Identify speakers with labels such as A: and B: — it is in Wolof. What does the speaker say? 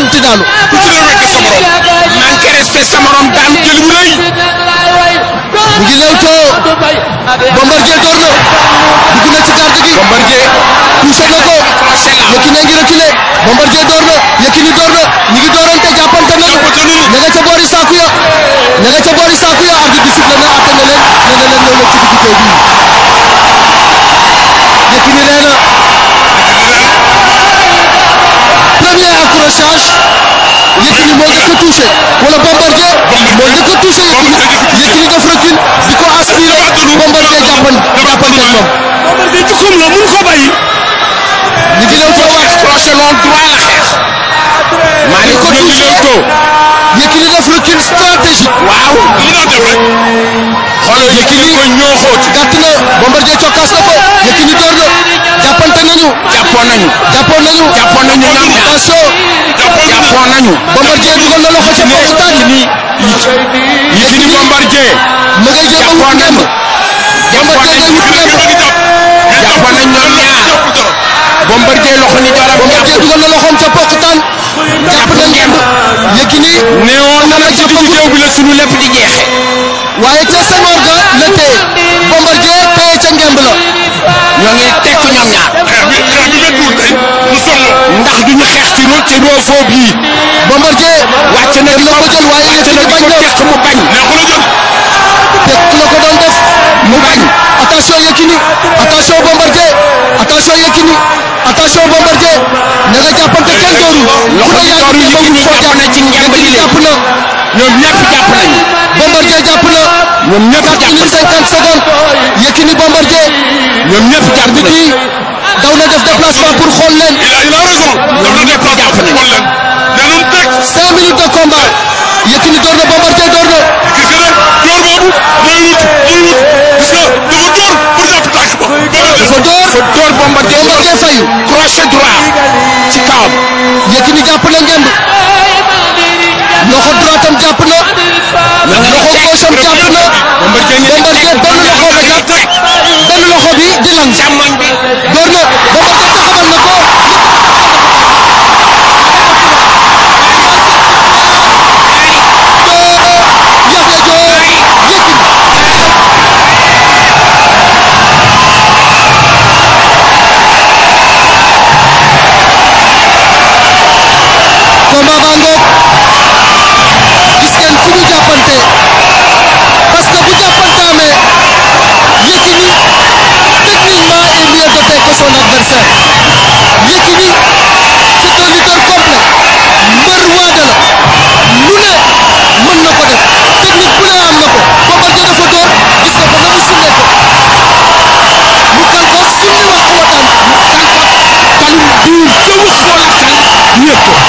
A: yàkkamti daanu
B: ku ci ne wekk sa morom manqué respect sa morom daan jël bu rëy
A: mu ngi lewtoo Bombardier door na dugg na ci garde gi
B: Bombardier
A: touché na ko
B: accroché la
A: Yékini a ngi reculé Bombardier door na Yékini door na ñi ngi doorante jàppante nañu
B: Jàppante nañu.
A: ña nga ca boori saaku ya ña nga ca boori saaku ya arbitre bi sifflé na atte na leen nee na leen ñëw leen ci diggu géew bi Yékini nee na premier accrochage Yékini moo njëkk a touché wala Bombardier moo njëkk a touché Yékini Yékini def recul di ko aspiré Bombardier jàppan jàppante ak moom
C: Bombardier jukkum la mun ko bàyyi
A: ñu ngi lewtoo waat
B: accroché loon droit la xeex Malick
A: ko
B: ñu ngi
A: touché.
B: lewtoo
A: Yékini def recul stratégique
B: waaw li doon def rek xoolal Yékini ko ñoo xóot
A: gàtt na Bombardier cokkaas na ko Yékini door na jàppante nañu
B: jàppoon nañu
A: jàppoon nañu
B: jàppoon nañu ñoom ñaar
A: attention
B: jàppoon nañu
A: Bombardier dugal na loxo ca bopp tànk
B: Yékini Bombardier
A: ma ngay jéem a wut
B: jàppoon
A: ngemb
B: nañu jàppoon
A: Bombardier
B: nañu
A: ngay wut ngemb
B: jàppoon nañu ñoom ñaar Bombardier loxo ni joram
A: Bombardier
B: jàpp
A: dugal na loxoom ca poq tànk jàpp na ngemb Yékini
B: neewoon na nag ci diggu géew bi la sunu lépp di jeexe
A: waaye ca Senghor ga la téye Bombardier téye ca ngemb la
B: ñoo ngi tekk ñoom ñaar
C: xeex bi xeex bi méttiwul tey mu sonn
B: ndax duñu xeex ci ro ci roofoo bii
A: Bombardier
B: wàcc na
A: dem
B: di
A: na
B: ko
A: ko jël waaye
B: wàcc
A: Yékini
B: na di
A: bañ
B: ko
A: na
B: tekk mu bañ
C: neexul a jël
A: tekk la ko doon def
B: mu bañ
A: attention Yékini attention Bombardier attention Yékini attention Bombardier na nga jàppante kenn dooru
B: loxo bi dooru Yékini jàpp na ci ngemb li
A: Yékini
B: leen
A: jàpp na
B: ñoom ñëpp jàpp nañu
A: Bombardier jàpp na
B: ñoom ñëpp
A: 4
B: jàpp
A: minutes
B: nañu
A: 50 secondes Yékini Bombardier
B: ñoom ñëpp jàpp
A: bi
B: nañu
A: daw na def déplacement pour xool leen
C: il a il a raison daf na
B: ñëpp jàpp nañu.
C: xool leen nee nañu teg
A: 5 minutes de combat Yékini door na Bombardier door na
C: gis nga ne door boobu mooy wut mooy wut gis nga dafa door pour jàpp tànk ba Bombardier
A: dafa door
B: fa door Bombardier
A: Bombardier fayu
B: crochet droit ci kawam
A: Yékini jàpp na ngemb loxo droitam jàpp na loxo gaucheam jàpp na
B: Bombardier ñu
A: Bombardier benn loxo la jàpp benn loxo bi di lang
B: càmmoñ bi
A: door na Bombardier taxawal na ko Yaxya Joob Yékini combat baa ngoog gis ngeen fu ñu jàppante parce que bu jàppante amee Yékini techniquement est mieux doté que son adversaire Yékini c'est un lutteur complet mbër waada la lu ne mën na ko def technique bu ne am na ko Bombardier dafa door gis nga ko na mu sumee ko mu kal ko summi wax ko wataan
B: kalum duur ca wax foo la kal ñëpp